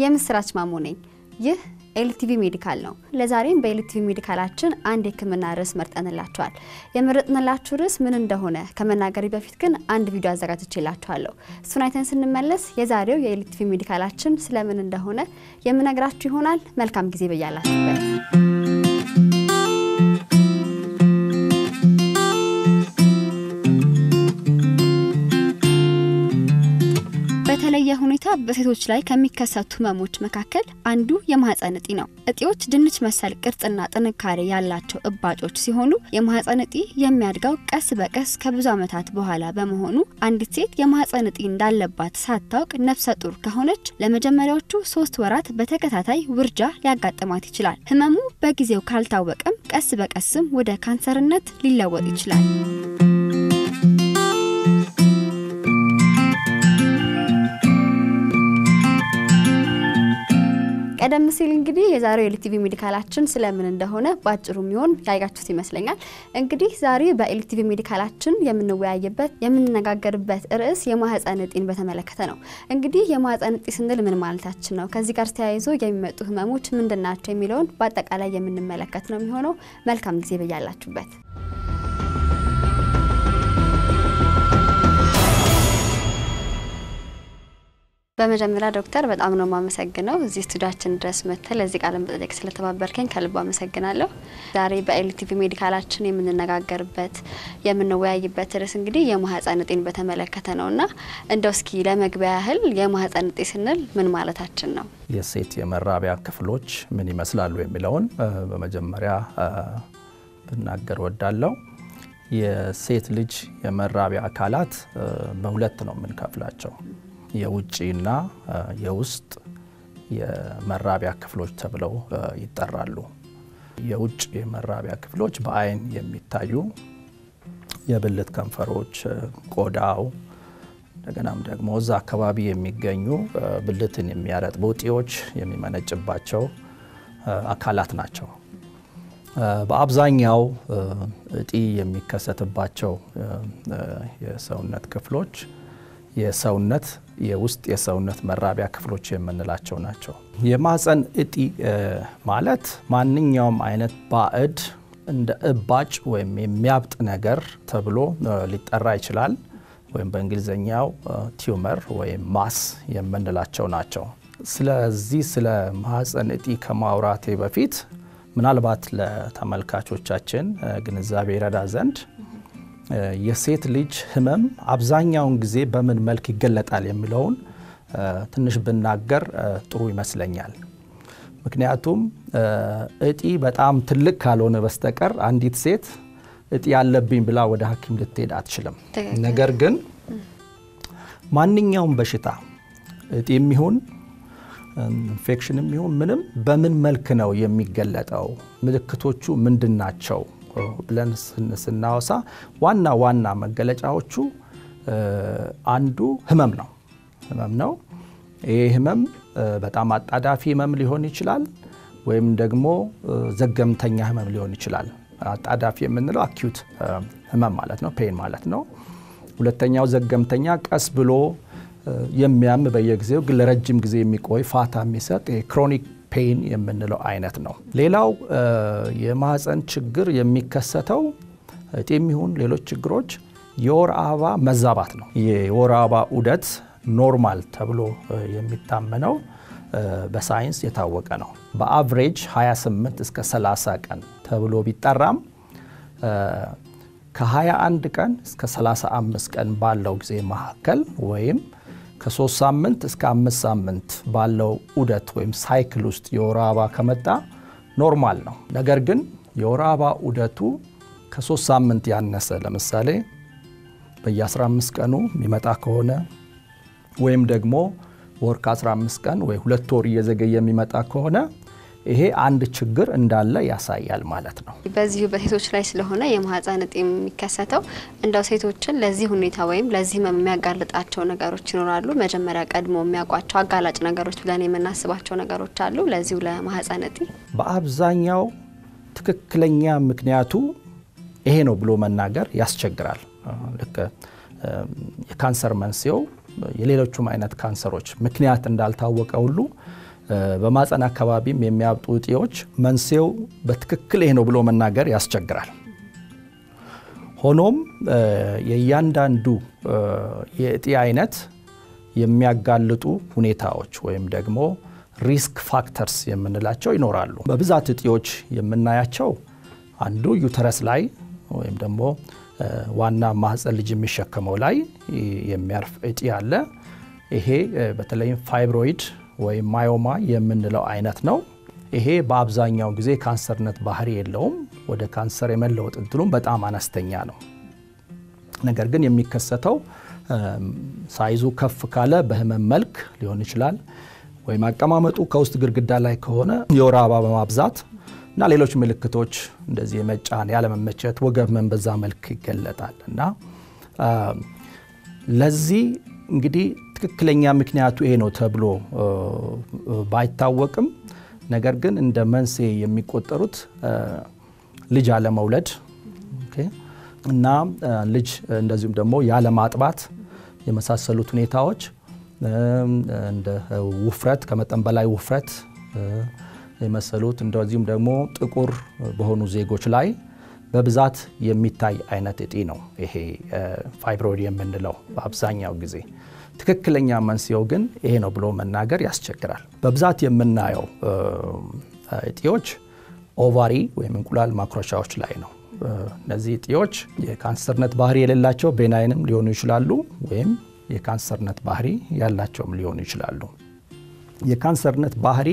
የምስራች ማሞ ነኝ። ይህ ኤልቲቪ ሜዲካል ነው። ለዛሬም በኤልቲቪ ሜዲካላችን አንድ የሕክምና ርዕስ መርጠንላችኋል። የመረጥንላችሁ ርዕስ ምን እንደሆነ ከመናገሬ በፊት ግን አንድ ቪዲዮ አዘጋጅቼላችኋለሁ። እሱን አይተን ስንመለስ የዛሬው የኤልቲቪ ሜዲካላችን ስለምን እንደሆነ የምነግራችሁ ይሆናል። መልካም ጊዜ በያላችሁበት። በተለየ ሁኔታ በሴቶች ላይ ከሚከሰቱ ህመሞች መካከል አንዱ የማህፀን እጢ ነው። እጢዎች ድንች መሰል ቅርጽና ጥንካሬ ያላቸው እባጮች ሲሆኑ የማህፀን እጢ የሚያድገው ቀስ በቀስ ከብዙ ዓመታት በኋላ በመሆኑ አንዲት ሴት የማህፀን እጢ እንዳለባት ሳታውቅ ነፍሰ ጡር ከሆነች ለመጀመሪያዎቹ ሶስት ወራት በተከታታይ ውርጃ ሊያጋጥማት ይችላል። ህመሙ በጊዜው ካልታወቀም ቀስ በቀስም ወደ ካንሰርነት ሊለወጥ ይችላል። ቀደም ሲል እንግዲህ የዛሬው ኤልቲቪ ሜዲካላችን ስለምን እንደሆነ በአጭሩ የሚሆን ያያችሁት ይመስለኛል። እንግዲህ ዛሬ በኤልቲቪ ሜዲካላችን የምንወያይበት የምንነጋገርበት ርዕስ የማህፀን እጢን በተመለከተ ነው። እንግዲህ የማህፀን እጢ ስንል ምን ማለታችን ነው? ከዚህ ጋር ተያይዞ የሚመጡ ህመሞች ምንድን ናቸው? የሚለውን በአጠቃላይ የምንመለከት ነው የሚሆነው። መልካም ጊዜ በያላችሁበት። በመጀመሪያ ዶክተር በጣም ነው የማመሰግነው እዚህ ስቱዲያችን ድረስ መጥተህ ለዚህ ቃለ መጠየቅ ስለተባበርከኝ ከልብ አመሰግናለሁ። ዛሬ በኤልቲቪ ሜዲካላችን የምንነጋገርበት የምንወያይበት ርዕስ እንግዲህ የማህፀን እጢን በተመለከተ ነው እና እንደው እስኪ ለመግቢያ ያህል የማህፀን እጢ ስንል ምን ማለታችን ነው? የሴት የመራቢያ ክፍሎች ምን ይመስላሉ የሚለውን በመጀመሪያ ብናገር ወዳለው የሴት ልጅ የመራቢያ አካላት በሁለት ነው የምንከፍላቸው የውጭና የውስጥ የመራቢያ ክፍሎች ተብለው ይጠራሉ። የውጭ የመራቢያ ክፍሎች በአይን የሚታዩ የብልት ከንፈሮች፣ ቆዳው፣ እንደገናም ደግሞ እዛ አካባቢ የሚገኙ ብልትን የሚያረጥቡ እጢዎች የሚመነጭባቸው አካላት ናቸው። በአብዛኛው እጢ የሚከሰትባቸው የሰውነት ክፍሎች የሰውነት የውስጥ የሰውነት መራቢያ ክፍሎች የምንላቸው ናቸው። የማህፀን እጢ ማለት ማንኛውም አይነት ባዕድ እንደ እባጭ ወይም የሚያብጥ ነገር ተብሎ ሊጠራ ይችላል። ወይም በእንግሊዝኛው ቲዩመር ወይም ማስ የምንላቸው ናቸው። ስለዚህ ስለ ማህፀን እጢ ከማውራቴ በፊት ምናልባት ለተመልካቾቻችን ግንዛቤ ይረዳ ዘንድ የሴት ልጅ ህመም አብዛኛውን ጊዜ በምን መልክ ይገለጣል የሚለውን ትንሽ ብናገር ጥሩ ይመስለኛል። ምክንያቱም እጢ በጣም ትልቅ ካልሆነ በስተቀር አንዲት ሴት እጢ ያለብኝ ብላ ወደ ሐኪም ልትሄድ አትችልም። ነገር ግን ማንኛውም በሽታ እጢ የሚሆን ኢንፌክሽን የሚሆን ምንም በምን መልክ ነው የሚገለጠው? ምልክቶቹ ምንድን ናቸው ብለን ስናወሳ ዋና ዋና መገለጫዎቹ አንዱ ህመም ነው። ህመም ነው። ይህ ህመም በጣም አጣዳፊ ህመም ሊሆን ይችላል፣ ወይም ደግሞ ዘገምተኛ ህመም ሊሆን ይችላል። አጣዳፊ የምንለው አኪዩት ህመም ማለት ነው፣ ፔን ማለት ነው። ሁለተኛው ዘገምተኛ ቀስ ብሎ የሚያም በየጊዜው ግን ለረጅም ጊዜ የሚቆይ ፋታ የሚሰጥ ክሮኒክ ፔን የምንለው አይነት ነው። ሌላው የማህፀን ችግር የሚከሰተው እጢ የሚሆን ሌሎች ችግሮች የወር አበባ መዛባት ነው። የወር አበባ ዑደት ኖርማል ተብሎ የሚታመነው በሳይንስ የታወቀ ነው። በአቭሬጅ 28 እስከ 30 ቀን ተብሎ ቢጠራም ከ21 ቀን እስከ 35 ቀን ባለው ጊዜ መካከል ወይም ከሶስት ሳምንት እስከ አምስት ሳምንት ባለው ዑደት ወይም ሳይክል ውስጥ የወር አበባ ከመጣ ኖርማል ነው። ነገር ግን የወር አበባ ዑደቱ ከሶስት ሳምንት ያነሰ ለምሳሌ በየ15 ቀኑ የሚመጣ ከሆነ ወይም ደግሞ ወር ከ15 ቀን ወይ ሁለት ወር እየዘገየ የሚመጣ ከሆነ ይሄ አንድ ችግር እንዳለ ያሳያል ማለት ነው። በዚሁ በሴቶች ላይ ስለሆነ የማህፀን እጢ የሚከሰተው እንደው ሴቶችን ለዚህ ሁኔታ ወይም ለዚህ ህመም የሚያጋልጣቸው ነገሮች ይኖራሉ። መጀመሪያ ቀድሞ የሚያውቋቸው አጋላጭ ነገሮች ብለን የምናስባቸው ነገሮች አሉ። ለዚሁ ለማህፀን እጢ በአብዛኛው ትክክለኛ ምክንያቱ ይሄ ነው ብሎ መናገር ያስቸግራል። ልክ የካንሰር መንስኤው የሌሎቹም አይነት ካንሰሮች ምክንያት እንዳልታወቀ ሁሉ በማፀን አካባቢም የሚያብጡ እጢዎች መንስኤው በትክክል ይሄ ነው ብሎ መናገር ያስቸግራል። ሆኖም የእያንዳንዱ የእጢ አይነት የሚያጋልጡ ሁኔታዎች ወይም ደግሞ ሪስክ ፋክተርስ የምንላቸው ይኖራሉ። በብዛት እጢዎች የምናያቸው አንዱ ዩተረስ ላይ ወይም ደግሞ ዋና ማህፀን ልጅ የሚሸከመው ላይ የሚያርፍ እጢ አለ። ይሄ በተለይም ፋይብሮይድ ወይም ማዮማ የምንለው አይነት ነው። ይሄ በአብዛኛው ጊዜ ካንሰርነት ባህሪ የለውም። ወደ ካንሰር የመለወጥ እንትሉም በጣም አነስተኛ ነው። ነገር ግን የሚከሰተው ሳይዙ ከፍ ካለ በህመም መልክ ሊሆን ይችላል፣ ወይም አቀማመጡ ከውስጥ ግድግዳ ላይ ከሆነ የወር አበባ በማብዛት እና ሌሎች ምልክቶች እንደዚህ የመጫን ያለመመቸት፣ ወገብ ህመም በዛ መልክ ይገለጣል እና ለዚህ እንግዲህ ትክክለኛ ምክንያቱ ይሄ ነው ተብሎ ባይታወቅም ነገር ግን እንደ መንስኤ የሚቆጠሩት ልጅ አለመውለድ እና ልጅ እንደዚሁም ደግሞ ያለማጥባት የመሳሰሉት ሁኔታዎች እንደ ውፍረት፣ ከመጠን በላይ ውፍረት የመሰሉት እንደዚሁም ደግሞ ጥቁር በሆኑ ዜጎች ላይ በብዛት የሚታይ አይነት እጢ ነው ይሄ ፋይብሮይድ የምንለው በአብዛኛው ጊዜ። ትክክለኛ መንስኤው ግን ይሄ ነው ብሎ መናገር ያስቸግራል። በብዛት የምናየው እጢዎች ኦቫሪ ወይም እንቁላል ማክሮቻዎች ላይ ነው። እነዚህ እጢዎች የካንሰርነት ባህሪ የሌላቸው ቤናይንም ሊሆኑ ይችላሉ፣ ወይም የካንሰርነት ባህሪ ያላቸውም ሊሆኑ ይችላሉ። የካንሰርነት ባህሪ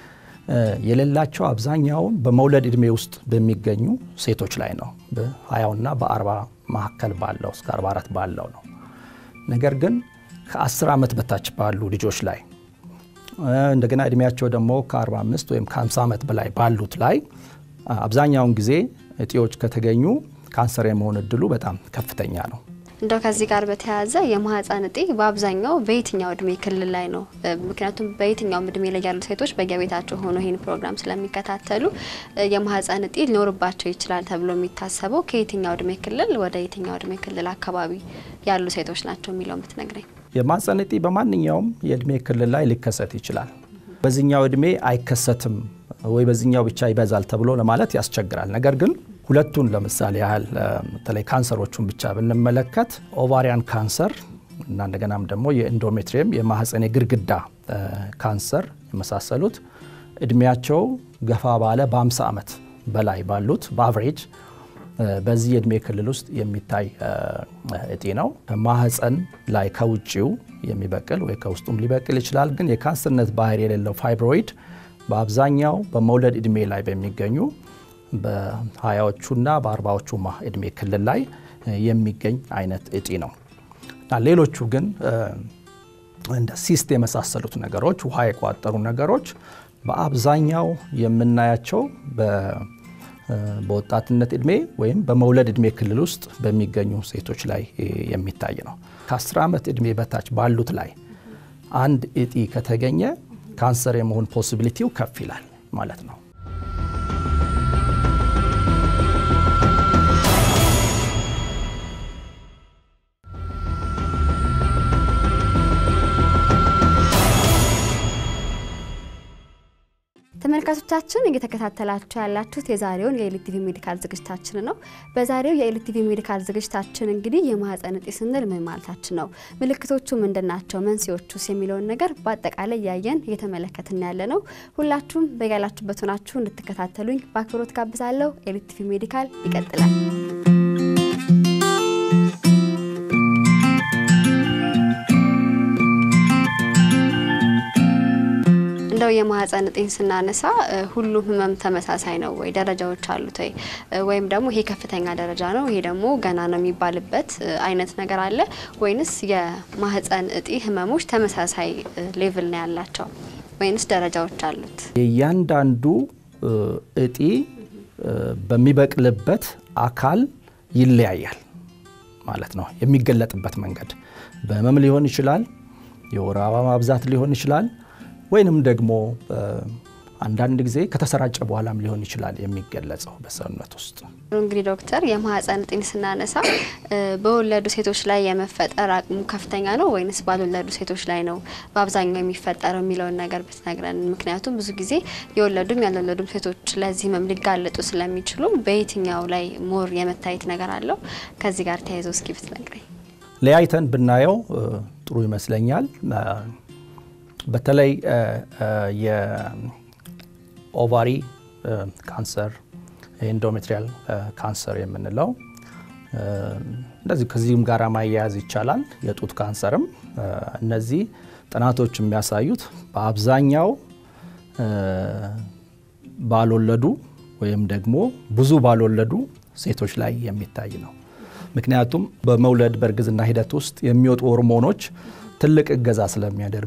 የሌላቸው አብዛኛውን በመውለድ ዕድሜ ውስጥ በሚገኙ ሴቶች ላይ ነው። በ20ና በ40 መካከል ባለው እስከ 44 ባለው ነው። ነገር ግን ከ10 ዓመት በታች ባሉ ልጆች ላይ እንደገና እድሜያቸው ደግሞ ከ45 ወይም ከ50 ዓመት በላይ ባሉት ላይ አብዛኛውን ጊዜ እጢዎች ከተገኙ ካንሰር የመሆን እድሉ በጣም ከፍተኛ ነው። እንደው ከዚህ ጋር በተያያዘ የማህፀን እጢ በአብዛኛው በየትኛው እድሜ ክልል ላይ ነው? ምክንያቱም በየትኛውም እድሜ ላይ ያሉ ሴቶች በየቤታቸው ሆኖ ይህን ፕሮግራም ስለሚከታተሉ የማህፀን እጢ ሊኖርባቸው ይችላል ተብሎ የሚታሰበው ከየትኛው እድሜ ክልል ወደ የትኛው እድሜ ክልል አካባቢ ያሉ ሴቶች ናቸው የሚለው የምትነግረኝ? የማህፀን እጢ በማንኛውም የእድሜ ክልል ላይ ሊከሰት ይችላል። በዚህኛው እድሜ አይከሰትም ወይ በዚህኛው ብቻ ይበዛል ተብሎ ለማለት ያስቸግራል። ነገር ግን ሁለቱን ለምሳሌ ያህል በተለይ ካንሰሮቹን ብቻ ብንመለከት ኦቫሪያን ካንሰር እና እንደገናም ደግሞ የኢንዶሜትሪየም የማህፀን የግድግዳ ካንሰር የመሳሰሉት እድሜያቸው ገፋ ባለ በ50 ዓመት በላይ ባሉት በአቨሬጅ በዚህ የእድሜ ክልል ውስጥ የሚታይ እጢ ነው። ማህፀን ላይ ከውጭው የሚበቅል ወይ ከውስጡም ሊበቅል ይችላል። ግን የካንሰርነት ባህሪ የሌለው ፋይብሮይድ በአብዛኛው በመውለድ እድሜ ላይ በሚገኙ በሀያዎቹና በአርባዎቹ እድሜ ክልል ላይ የሚገኝ አይነት እጢ ነው እና ሌሎቹ ግን እንደ ሲስት የመሳሰሉት ነገሮች ውሃ የቋጠሩ ነገሮች በአብዛኛው የምናያቸው በወጣትነት እድሜ ወይም በመውለድ እድሜ ክልል ውስጥ በሚገኙ ሴቶች ላይ የሚታይ ነው። ከ10 ዓመት እድሜ በታች ባሉት ላይ አንድ እጢ ከተገኘ ካንሰር የመሆን ፖሲቢሊቲው ከፍ ይላል ማለት ነው። ተመልካቾቻችን እየተከታተላችሁ ያላችሁት የዛሬውን የኤልቲቪ ሜዲካል ዝግጅታችን ነው። በዛሬው የኤልቲቪ ሜዲካል ዝግጅታችን እንግዲህ የማህፀን እጢ ስንል ምን ማለታችን ነው፣ ምልክቶቹ ምንድን ናቸው፣ መንስኤዎቹስ የሚለውን ነገር በአጠቃላይ እያየን እየተመለከትን ያለ ነው። ሁላችሁም በያላችሁበት ሆናችሁ እንድትከታተሉኝ በአክብሮት ጋብዛለሁ። ኤልቲቪ ሜዲካል ይቀጥላል። እንደው የማህፀን እጢን ስናነሳ ሁሉም ህመም ተመሳሳይ ነው ወይ? ደረጃዎች አሉት ወይ? ወይም ደግሞ ይሄ ከፍተኛ ደረጃ ነው፣ ይሄ ደግሞ ገና ነው የሚባልበት አይነት ነገር አለ ወይንስ የማህፀን እጢ ህመሞች ተመሳሳይ ሌቭል ነው ያላቸው ወይንስ ደረጃዎች አሉት? የእያንዳንዱ እጢ በሚበቅልበት አካል ይለያያል ማለት ነው። የሚገለጥበት መንገድ በህመም ሊሆን ይችላል፣ የወር አበባ ማብዛት ሊሆን ይችላል ወይንም ደግሞ አንዳንድ ጊዜ ከተሰራጨ በኋላም ሊሆን ይችላል የሚገለጸው በሰውነት ውስጥ። እንግዲህ ዶክተር የማህፀን እጢን ስናነሳ በወለዱ ሴቶች ላይ የመፈጠር አቅሙ ከፍተኛ ነው ወይንስ ባልወለዱ ሴቶች ላይ ነው በአብዛኛው የሚፈጠረው የሚለውን ነገር ብትነግረን። ምክንያቱም ብዙ ጊዜ የወለዱም ያልወለዱም ሴቶች ለዚህ ህመም ሊጋለጡ ስለሚችሉ በየትኛው ላይ ሞር የመታየት ነገር አለው? ከዚህ ጋር ተያይዞ እስኪ ብትነግረኝ። ለያይተን ብናየው ጥሩ ይመስለኛል። በተለይ የኦቫሪ ካንሰር፣ የኢንዶሜትሪያል ካንሰር የምንለው እንደዚህ ከዚህም ጋር ማያያዝ ይቻላል። የጡት ካንሰርም እነዚህ ጥናቶች የሚያሳዩት በአብዛኛው ባልወለዱ ወይም ደግሞ ብዙ ባልወለዱ ሴቶች ላይ የሚታይ ነው። ምክንያቱም በመውለድ በእርግዝና ሂደት ውስጥ የሚወጡ ሆርሞኖች ትልቅ እገዛ ስለሚያደርጉ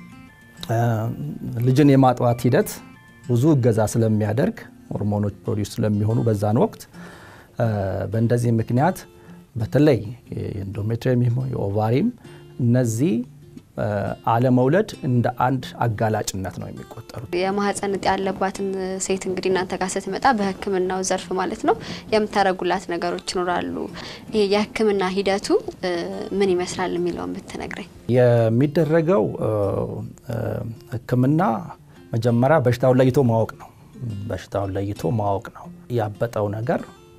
ልጅን የማጥባት ሂደት ብዙ እገዛ ስለሚያደርግ ሆርሞኖች ፕሮዲውስ ስለሚሆኑ በዛን ወቅት በእንደዚህ ምክንያት በተለይ የኢንዶሜትሪየም የኦቫሪም እነዚህ አለመውለድ እንደ አንድ አጋላጭነት ነው የሚቆጠሩት። የማህፀን እጢ ያለባትን ሴት እንግዲህ እናንተ ጋር ስትመጣ በሕክምናው ዘርፍ ማለት ነው የምታደርጉላት ነገሮች ይኖራሉ። ይሄ የሕክምና ሂደቱ ምን ይመስላል የሚለውን ብትነግረኝ። የሚደረገው ሕክምና መጀመሪያ በሽታውን ለይቶ ማወቅ ነው። በሽታውን ለይቶ ማወቅ ነው። ያበጠው ነገር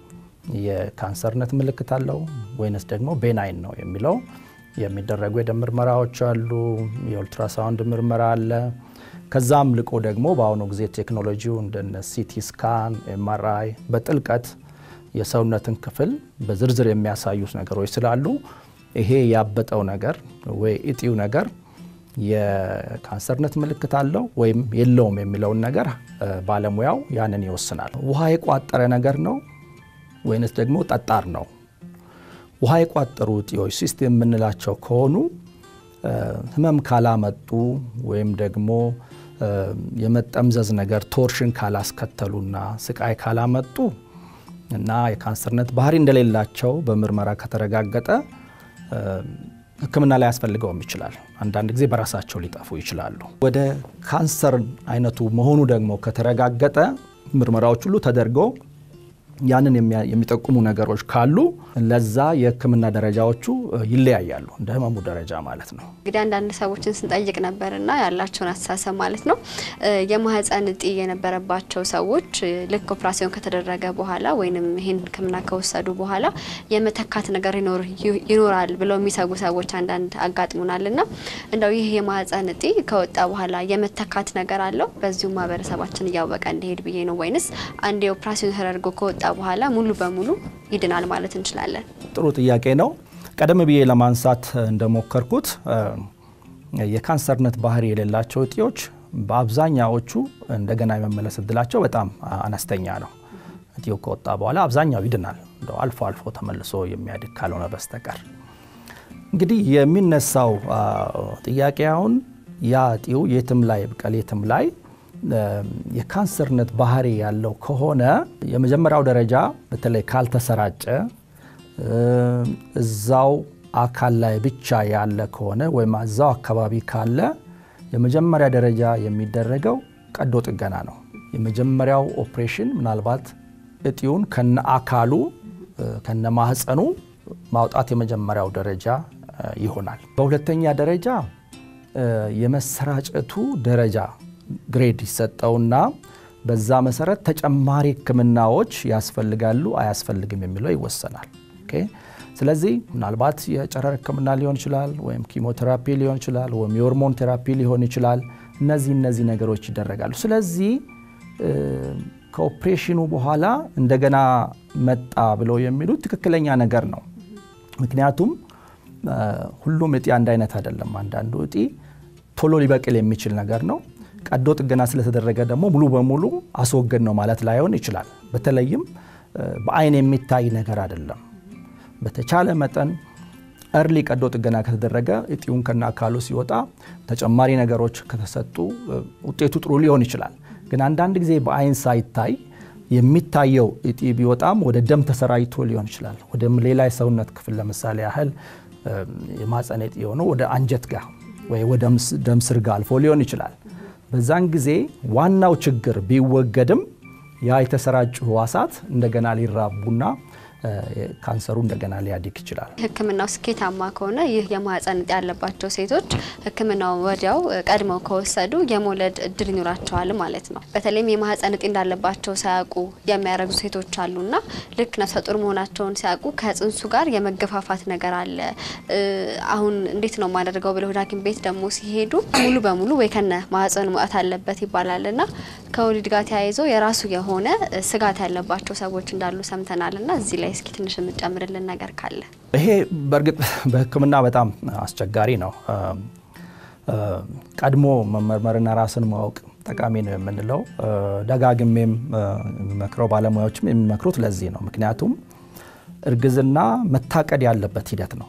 የካንሰርነት ምልክት አለው ወይንስ ደግሞ ቤናይን ነው የሚለው የሚደረጉ የደም ምርመራዎች አሉ። የኦልትራሳውንድ ምርመራ አለ። ከዛም ልቆ ደግሞ በአሁኑ ጊዜ ቴክኖሎጂው እንደነ ሲቲ ስካን፣ ኤምአርአይ በጥልቀት የሰውነትን ክፍል በዝርዝር የሚያሳዩት ነገሮች ስላሉ ይሄ ያበጠው ነገር ወይ እጢው ነገር የካንሰርነት ምልክት አለው ወይም የለውም የሚለውን ነገር ባለሙያው ያንን ይወስናል። ውሃ የቋጠረ ነገር ነው ወይንስ ደግሞ ጠጣር ነው? ውሃ የቋጠሩ እጢዎች ሲስት የምንላቸው ከሆኑ ህመም ካላመጡ ወይም ደግሞ የመጠምዘዝ ነገር ቶርሽን ካላስከተሉና ስቃይ ካላመጡ እና የካንሰርነት ባህሪ እንደሌላቸው በምርመራ ከተረጋገጠ ሕክምና ላይ ያስፈልገውም ይችላል። አንዳንድ ጊዜ በራሳቸው ሊጠፉ ይችላሉ። ወደ ካንሰር አይነቱ መሆኑ ደግሞ ከተረጋገጠ ምርመራዎች ሁሉ ተደርገው ያንን የሚጠቁሙ ነገሮች ካሉ ለዛ የህክምና ደረጃዎቹ ይለያያሉ፣ እንደ ህመሙ ደረጃ ማለት ነው። እንግዲህ አንዳንድ ሰዎችን ስንጠይቅ ነበርና ያላቸውን አስተሳሰብ ማለት ነው የማህፀን እጢ የነበረባቸው ሰዎች ልክ ኦፕራሲዮን ከተደረገ በኋላ ወይም ይህን ህክምና ከወሰዱ በኋላ የመተካት ነገር ይኖራል ብለው የሚሰጉ ሰዎች አንዳንድ አጋጥሙናል። ና እንደው ይህ የማህፀን እጢ ከወጣ በኋላ የመተካት ነገር አለው በዚሁ ማህበረሰባችን እያወቀ እንዲሄድ ብዬ ነው ወይንስ አንድ ኦፕራሲዮን ተደርጎ ከወጣ በኋላ ሙሉ በሙሉ ይድናል ማለት እንችላለን? ጥሩ ጥያቄ ነው። ቀደም ብዬ ለማንሳት እንደሞከርኩት የካንሰርነት ባህሪ የሌላቸው እጢዎች በአብዛኛዎቹ እንደገና የመመለስ እድላቸው በጣም አነስተኛ ነው። እጢው ከወጣ በኋላ አብዛኛው ይድናል፣ እንደው አልፎ አልፎ ተመልሶ የሚያድግ ካልሆነ በስተቀር። እንግዲህ የሚነሳው ጥያቄ አሁን ያ እጢው የትም ላይ ብቀል የትም ላይ የካንሰርነት ባህሪ ያለው ከሆነ የመጀመሪያው ደረጃ በተለይ ካልተሰራጨ እዛው አካል ላይ ብቻ ያለ ከሆነ ወይም እዛው አካባቢ ካለ የመጀመሪያ ደረጃ የሚደረገው ቀዶ ጥገና ነው። የመጀመሪያው ኦፕሬሽን ምናልባት እጢውን ከነ አካሉ ከነ ማህፀኑ ማውጣት የመጀመሪያው ደረጃ ይሆናል። በሁለተኛ ደረጃ የመሰራጨቱ ደረጃ ግሬድ ይሰጠውና በዛ መሰረት ተጨማሪ ሕክምናዎች ያስፈልጋሉ አያስፈልግም የሚለው ይወሰናል። ስለዚህ ምናልባት የጨረር ሕክምና ሊሆን ይችላል፣ ወይም ኪሞቴራፒ ሊሆን ይችላል፣ ወይም የሆርሞን ቴራፒ ሊሆን ይችላል። እነዚህ እነዚህ ነገሮች ይደረጋሉ። ስለዚህ ከኦፕሬሽኑ በኋላ እንደገና መጣ ብለው የሚሉት ትክክለኛ ነገር ነው። ምክንያቱም ሁሉም እጢ አንድ አይነት አይደለም። አንዳንዱ እጢ ቶሎ ሊበቅል የሚችል ነገር ነው። ቀዶ ጥገና ስለተደረገ ደግሞ ሙሉ በሙሉ አስወገድ ነው ማለት ላይሆን ይችላል። በተለይም በአይን የሚታይ ነገር አይደለም። በተቻለ መጠን እርሊ ቀዶ ጥገና ከተደረገ እጢውን ከና አካሉ ሲወጣ ተጨማሪ ነገሮች ከተሰጡ ውጤቱ ጥሩ ሊሆን ይችላል። ግን አንዳንድ ጊዜ በአይን ሳይታይ የሚታየው እጢ ቢወጣም ወደ ደም ተሰራጭቶ ሊሆን ይችላል። ወደ ሌላ የሰውነት ክፍል ለምሳሌ ያህል የማህፀን እጢ የሆነው ወደ አንጀት ጋር ወይ ወደ ደም ስር ጋር አልፎ ሊሆን ይችላል። በዛን ጊዜ ዋናው ችግር ቢወገድም ያ የተሰራጩ ህዋሳት እንደገና ሊራቡና ካንሰሩ እንደገና ሊያድግ ይችላል። ሕክምናው ስኬታማ ከሆነ ይህ የማህፀን እጢ ያለባቸው ሴቶች ሕክምናው ወዲያው ቀድመው ከወሰዱ የመውለድ እድል ይኖራቸዋል ማለት ነው። በተለይም የማህፀን እጢ እንዳለባቸው ሳያውቁ የሚያረግዙ ሴቶች አሉና ልክ ነፍሰ ጡር መሆናቸውን ሲያውቁ ከጽንሱ ጋር የመገፋፋት ነገር አለ። አሁን እንዴት ነው የማደርገው ብለው ወደ ሐኪም ቤት ደግሞ ሲሄዱ ሙሉ በሙሉ ወይ ከነ ማህፀን መውጣት አለበት ይባላልና ከወሊድ ጋር ተያይዞ የራሱ የሆነ ስጋት ያለባቸው ሰዎች እንዳሉ ሰምተናልና እዚህ ላይ እስኪ ትንሽ የምጨምርልን ነገር ካለ። ይሄ በእርግጥ በህክምና በጣም አስቸጋሪ ነው። ቀድሞ መመርመርና ራስን ማወቅ ጠቃሚ ነው የምንለው ደጋግሜም የሚመክረው ባለሙያዎችም የሚመክሩት ለዚህ ነው። ምክንያቱም እርግዝና መታቀድ ያለበት ሂደት ነው።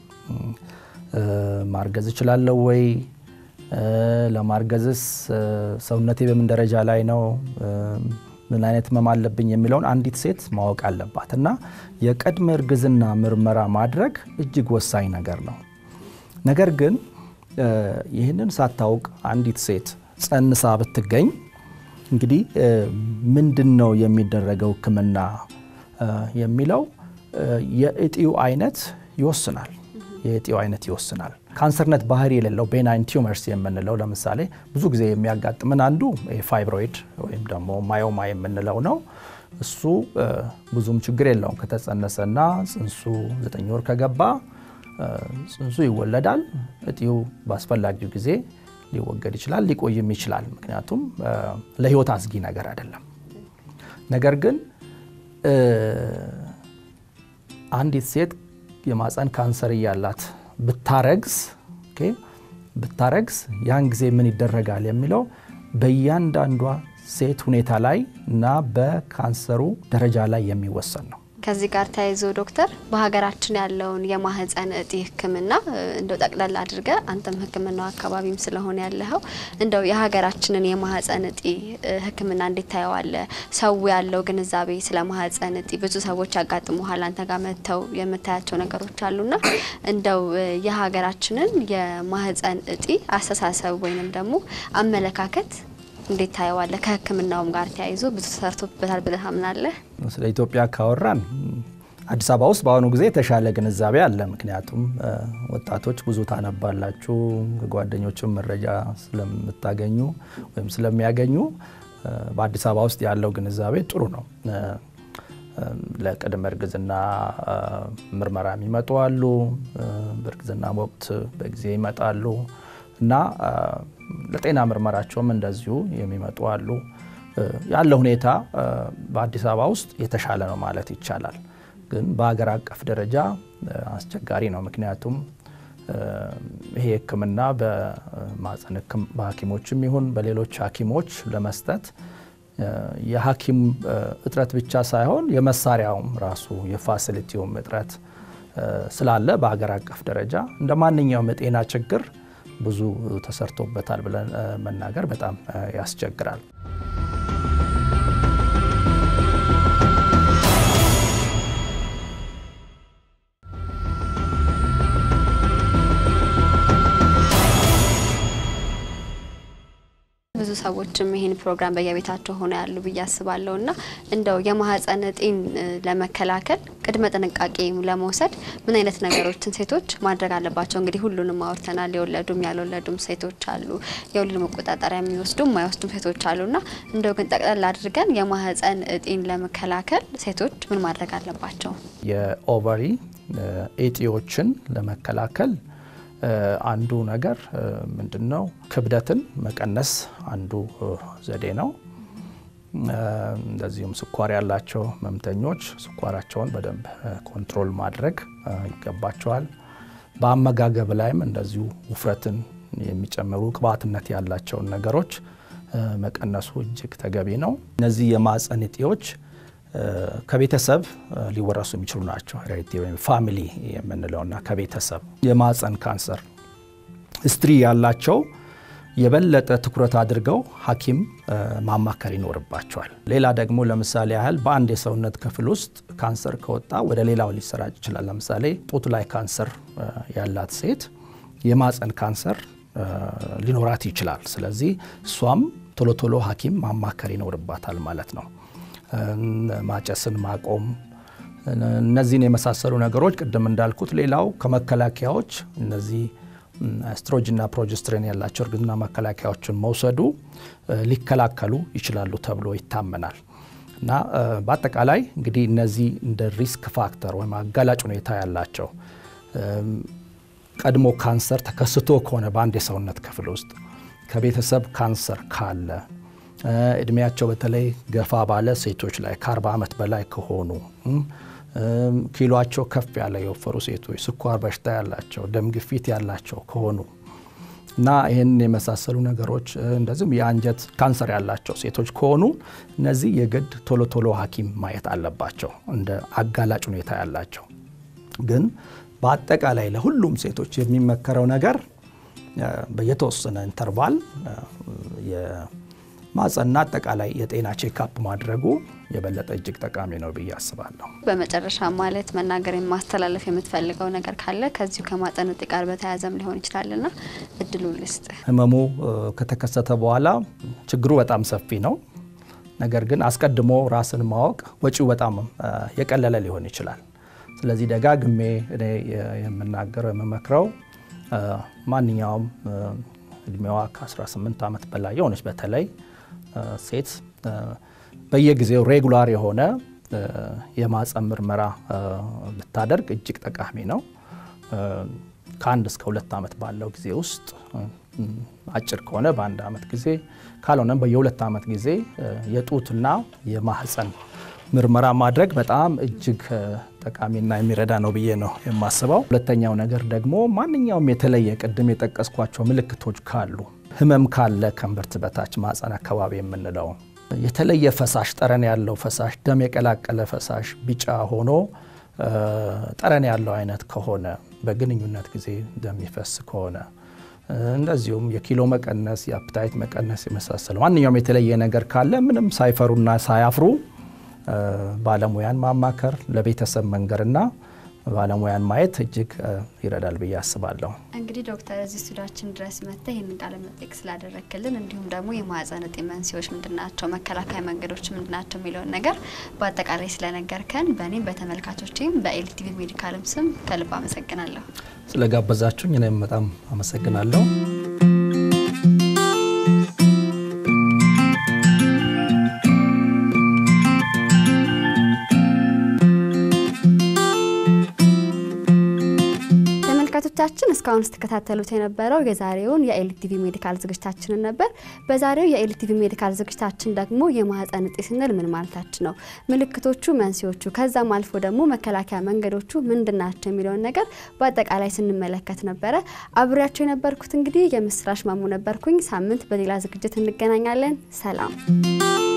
ማርገዝ እችላለሁ ወይ? ለማርገዝስ ሰውነቴ በምን ደረጃ ላይ ነው? ምን አይነት ህመም አለብኝ የሚለውን አንዲት ሴት ማወቅ አለባት እና የቅድመ እርግዝና ምርመራ ማድረግ እጅግ ወሳኝ ነገር ነው። ነገር ግን ይህንን ሳታውቅ አንዲት ሴት ጸንሳ ብትገኝ እንግዲህ ምንድን ነው የሚደረገው ህክምና የሚለው የእጢው አይነት ይወስናል። የእጢው አይነት ይወስናል። ካንሰርነት ባህሪ የሌለው ቤናይን ቲዩመርስ የምንለው ለምሳሌ ብዙ ጊዜ የሚያጋጥምን አንዱ ፋይብሮይድ ወይም ደግሞ ማዮማ የምንለው ነው። እሱ ብዙም ችግር የለውም። ከተጸነሰና ጽንሱ ዘጠኝ ወር ከገባ ጽንሱ ይወለዳል። እጢው በአስፈላጊው ጊዜ ሊወገድ ይችላል፣ ሊቆይም ይችላል። ምክንያቱም ለህይወት አስጊ ነገር አይደለም። ነገር ግን አንዲት ሴት የማፀን ካንሰር እያላት ብታረግዝ ብታረግዝ ያን ጊዜ ምን ይደረጋል የሚለው በእያንዳንዷ ሴት ሁኔታ ላይ እና በካንሰሩ ደረጃ ላይ የሚወሰን ነው። ከዚህ ጋር ተያይዞ ዶክተር በሀገራችን ያለውን የማህፀን እጢ ህክምና እንደው ጠቅለል አድርገ አንተም ህክምናው አካባቢም ስለሆነ ያለኸው እንደው የሀገራችንን የማህፀን እጢ ህክምና እንዴት ታየዋለ? ሰው ያለው ግንዛቤ ስለ ማህፀን እጢ ብዙ ሰዎች ያጋጥሙሃል። አንተ ጋር መጥተው የምታያቸው ነገሮች አሉና እንደው የሀገራችንን የማህፀን እጢ አስተሳሰብ ወይንም ደግሞ አመለካከት እንዴት ታየዋለ? ከህክምናውም ጋር ተያይዞ ብዙ ተሰርቶበታል ብለህ ታምናለህ? ስለ ኢትዮጵያ ካወራን አዲስ አበባ ውስጥ በአሁኑ ጊዜ የተሻለ ግንዛቤ አለ። ምክንያቱም ወጣቶች ብዙ ታነባላችሁ፣ ከጓደኞችም መረጃ ስለምታገኙ ወይም ስለሚያገኙ በአዲስ አበባ ውስጥ ያለው ግንዛቤ ጥሩ ነው። ለቅድመ እርግዝና ምርመራ የሚመጡ አሉ። በእርግዝና ወቅት በጊዜ ይመጣሉ እና ለጤና ምርመራቸውም እንደዚሁ የሚመጡ አሉ። ያለ ሁኔታ በአዲስ አበባ ውስጥ የተሻለ ነው ማለት ይቻላል። ግን በሀገር አቀፍ ደረጃ አስቸጋሪ ነው። ምክንያቱም ይሄ ሕክምና በማህፀን በሐኪሞችም ይሁን በሌሎች ሐኪሞች ለመስጠት የሐኪም እጥረት ብቻ ሳይሆን የመሳሪያውም ራሱ የፋሲሊቲውም እጥረት ስላለ በሀገር አቀፍ ደረጃ እንደ ማንኛውም የጤና ችግር ብዙ ተሰርቶበታል ብለን መናገር በጣም ያስቸግራል። ብዙ ሰዎችም ይህን ፕሮግራም በየቤታቸው ሆነ ያሉ ብዬ አስባለሁ እና እንደው የማህፀን እጢን ለመከላከል ቅድመ ጥንቃቄ ለመውሰድ ምን አይነት ነገሮችን ሴቶች ማድረግ አለባቸው? እንግዲህ ሁሉንም አውርተናል። የወለዱም ያልወለዱም ሴቶች አሉ፣ የወሊድ መቆጣጠሪያ የሚወስዱም የማይወስዱም ሴቶች አሉ እና እንደው ግን ጠቅለል አድርገን የማህፀን እጢን ለመከላከል ሴቶች ምን ማድረግ አለባቸው? የኦቨሪ እጢዎችን ለመከላከል አንዱ ነገር ምንድን ነው? ክብደትን መቀነስ አንዱ ዘዴ ነው። እንደዚሁም ስኳር ያላቸው ህመምተኞች ስኳራቸውን በደንብ ኮንትሮል ማድረግ ይገባቸዋል። በአመጋገብ ላይም እንደዚሁ ውፍረትን የሚጨምሩ ቅባትነት ያላቸውን ነገሮች መቀነሱ እጅግ ተገቢ ነው። እነዚህ የማህፀን እጢዎች ከቤተሰብ ሊወረሱ የሚችሉ ናቸው። ሄሬዲቲ ወይም ፋሚሊ የምንለውና ከቤተሰብ የማህፀን ካንሰር ሂስትሪ ያላቸው የበለጠ ትኩረት አድርገው ሐኪም ማማከር ይኖርባቸዋል። ሌላ ደግሞ ለምሳሌ ያህል በአንድ የሰውነት ክፍል ውስጥ ካንሰር ከወጣ ወደ ሌላው ሊሰራጭ ይችላል። ለምሳሌ ጡት ላይ ካንሰር ያላት ሴት የማህፀን ካንሰር ሊኖራት ይችላል። ስለዚህ እሷም ቶሎ ቶሎ ሐኪም ማማከር ይኖርባታል ማለት ነው። ማጨስን ማቆም፣ እነዚህን የመሳሰሉ ነገሮች ቅድም እንዳልኩት፣ ሌላው ከመከላከያዎች እነዚህ ኤስትሮጅንና ፕሮጀስትሬን ያላቸው እርግዝና መከላከያዎችን መውሰዱ ሊከላከሉ ይችላሉ ተብሎ ይታመናል። እና በአጠቃላይ እንግዲህ እነዚህ እንደ ሪስክ ፋክተር ወይም አጋላጭ ሁኔታ ያላቸው ቀድሞ ካንሰር ተከስቶ ከሆነ በአንድ የሰውነት ክፍል ውስጥ ከቤተሰብ ካንሰር ካለ እድሜያቸው በተለይ ገፋ ባለ ሴቶች ላይ ከ40 ዓመት በላይ ከሆኑ ኪሎቸው ከፍ ያለ የወፈሩ ሴቶች፣ ስኳር በሽታ ያላቸው፣ ደም ግፊት ያላቸው ከሆኑ እና ይህን የመሳሰሉ ነገሮች እንደዚሁም የአንጀት ካንሰር ያላቸው ሴቶች ከሆኑ እነዚህ የግድ ቶሎ ቶሎ ሐኪም ማየት አለባቸው እንደ አጋላጭ ሁኔታ ያላቸው። ግን በአጠቃላይ ለሁሉም ሴቶች የሚመከረው ነገር በየተወሰነ ኢንተርቫል የማጸና አጠቃላይ የጤና ቼክአፕ ማድረጉ የበለጠ እጅግ ጠቃሚ ነው ብዬ አስባለሁ። በመጨረሻ ማለት መናገር ማስተላለፍ የምትፈልገው ነገር ካለ ከዚሁ ከማህጸን እጢ ጋር በተያያዘም ሊሆን ይችላልና እድሉ ልስጥ። ህመሙ ከተከሰተ በኋላ ችግሩ በጣም ሰፊ ነው። ነገር ግን አስቀድሞ ራስን ማወቅ ወጪው በጣም የቀለለ ሊሆን ይችላል። ስለዚህ ደጋግሜ እኔ የምናገረው የምመክረው ማንኛውም እድሜዋ ከ18 ዓመት በላይ የሆነች በተለይ ሴት በየጊዜው ሬጉላር የሆነ የማህጸን ምርመራ ብታደርግ እጅግ ጠቃሚ ነው። ከአንድ እስከ ሁለት ዓመት ባለው ጊዜ ውስጥ አጭር ከሆነ በአንድ ዓመት ጊዜ ካልሆነም በየሁለት ዓመት ጊዜ የጡትና የማህጸን ምርመራ ማድረግ በጣም እጅግ ጠቃሚና የሚረዳ ነው ብዬ ነው የማስበው። ሁለተኛው ነገር ደግሞ ማንኛውም የተለየ ቅድም የጠቀስኳቸው ምልክቶች ካሉ ህመም ካለ ከእምብርት በታች ማህጸን አካባቢ የምንለው የተለየ ፈሳሽ ጠረን ያለው ፈሳሽ ደም የቀላቀለ ፈሳሽ ቢጫ ሆኖ ጠረን ያለው አይነት ከሆነ በግንኙነት ጊዜ እንደሚፈስ ከሆነ እንደዚሁም የኪሎ መቀነስ፣ የአፕታይት መቀነስ የመሳሰለው ማንኛውም የተለየ ነገር ካለ ምንም ሳይፈሩና ሳያፍሩ ባለሙያን ማማከር ለቤተሰብ መንገርና ባለሙያን ማየት እጅግ ይረዳል ብዬ አስባለሁ። እንግዲህ ዶክተር እዚህ ስቱዲያችን ድረስ መጥተህ ይህንን ቃለ መጠይቅ ስላደረክልን እንዲሁም ደግሞ የማህጸን እጢ መንስኤዎች ምንድናቸው፣ መከላከያ መንገዶች ምንድናቸው የሚለውን ነገር በአጠቃላይ ስለነገርከን በእኔም በተመልካቾችም በኤልቲቪ ሜዲካልም ስም ከልብ አመሰግናለሁ። ስለጋበዛችሁኝ እኔም በጣም አመሰግናለሁ። ተመልካቾቻችን እስካሁን ስትከታተሉት የነበረው የዛሬውን የኤልቲቪ ሜዲካል ዝግጅታችንን ነበር። በዛሬው የኤልቲቪ ሜዲካል ዝግጅታችን ደግሞ የማህጸን እጢ ስንል ምን ማለታችን ነው፣ ምልክቶቹ፣ መንስኤዎቹ ከዛም አልፎ ደግሞ መከላከያ መንገዶቹ ምንድናቸው የሚለውን ነገር በአጠቃላይ ስንመለከት ነበረ። አብሬያቸው የነበርኩት እንግዲህ የምስራች ማሙ ነበርኩኝ። ሳምንት በሌላ ዝግጅት እንገናኛለን። ሰላም